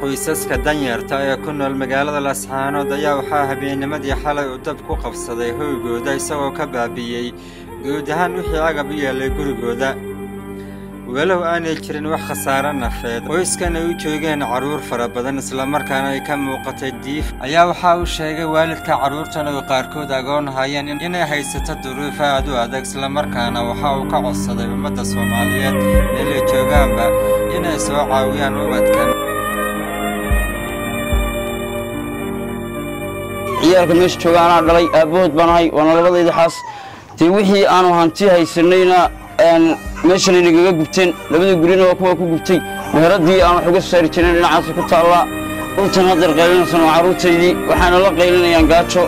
qoysaska danyarta ee ku nool magaalada lascaanood ayaa waxaa habeennimadii xalay uu dab ku qabsaday hoygooda isagoo ka baabi'iyey guud ahaan wixii agab u yeellay gurigooda walow aanay jirin wax khasaare nafeed qoyskan ay u joogeen carruur fara badan islamarkaana ay ka muuqatay diif ayaa waxaa uu sheegay waalidka carruurtan oo qaarkood agoon hayeen inay haysato duruuf aad u adag islamarkaana waxa uu ka codsaday ummadda soomaaliyeed meelay joogaanba inay soo caawiyaan ubadkan ciyaalka meesha jooga anaa dhalay aabbahood baan ahay waana labadayda xaas dee wixii aanu hanti haysanayna meeshanay nagaga gubteen labada gurina waa kuwa ku gubtay meheradii aan wax uga saari jirin dhinacaasa ku taallaa dhultan haddeer qaylinaysan waa carruurtaydii waxaana la qaylinayaan gaajo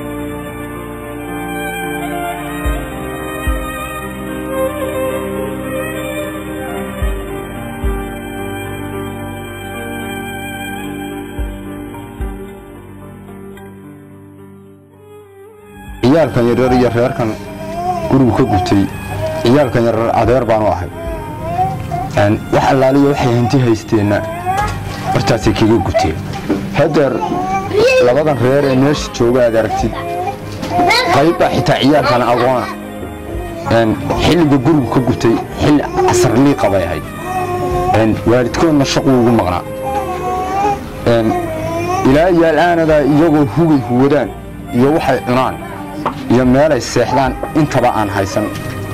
ciyaalkan yaryar iyo reerkan gurigu ka gubtay ciyaalkan yaryar adeer baanu ahay wax allaaliya waxay hanti haysteenna bartaasay kaga gubteen haddeer labadan reer ee meesha jooga aad aragtid qaybbaa xitaa ciyaalkan agoona xilliga gurigu ka gubtay xilli casarliiqa bay ahayd waalidkoodna shaquu ugu maqnaa ilaa yaal-aanadaa iyagoo hugay huwadaan iyo waxay cunaan iyo meelay seexdaan intaba aan haysan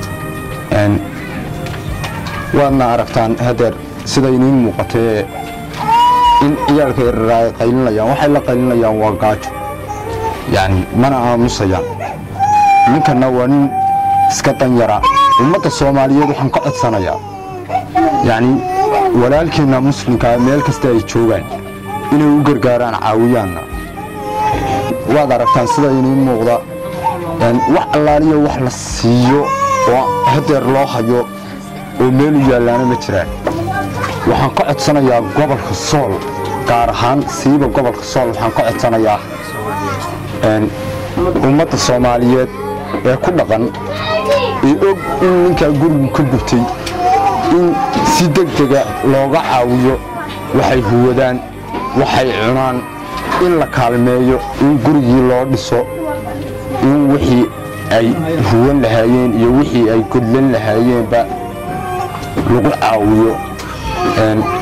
waadna aragtaan hadeer sida iniin muuqatee in ciyaalka yarar ay qaylinayaan waxay la qaylinayaan waa gaajo yacni mana aamusayaan ninkanna waa nin iska danyara ummadda soomaaliyeed waxaan ka codsanayaa yacni walaalkeenna muslimkaa meel kasta ay joogaan inay u gargaaraan caawiyaanna waad aragtaan sida iniin muuqda wax allaaliya wax la siiyo oo hadeer loo hayo oo meelu yaallaana ma jiraan waxaan ka codsanayaa gobolka sool gaar ahaan siiba gobolka sool waxaan ka codsanayaa ummadda soomaaliyeed ee ku dhaqan ee og in ninkaa gurigu ka gubtay in si degdega looga caawiyo waxay huwadaan waxay cunaan in la kaalmeeyo in gurigii loo dhiso in wixii ay huwan lahaayeen iyo wixii ay godlan lahaayeenba lagu caawiyo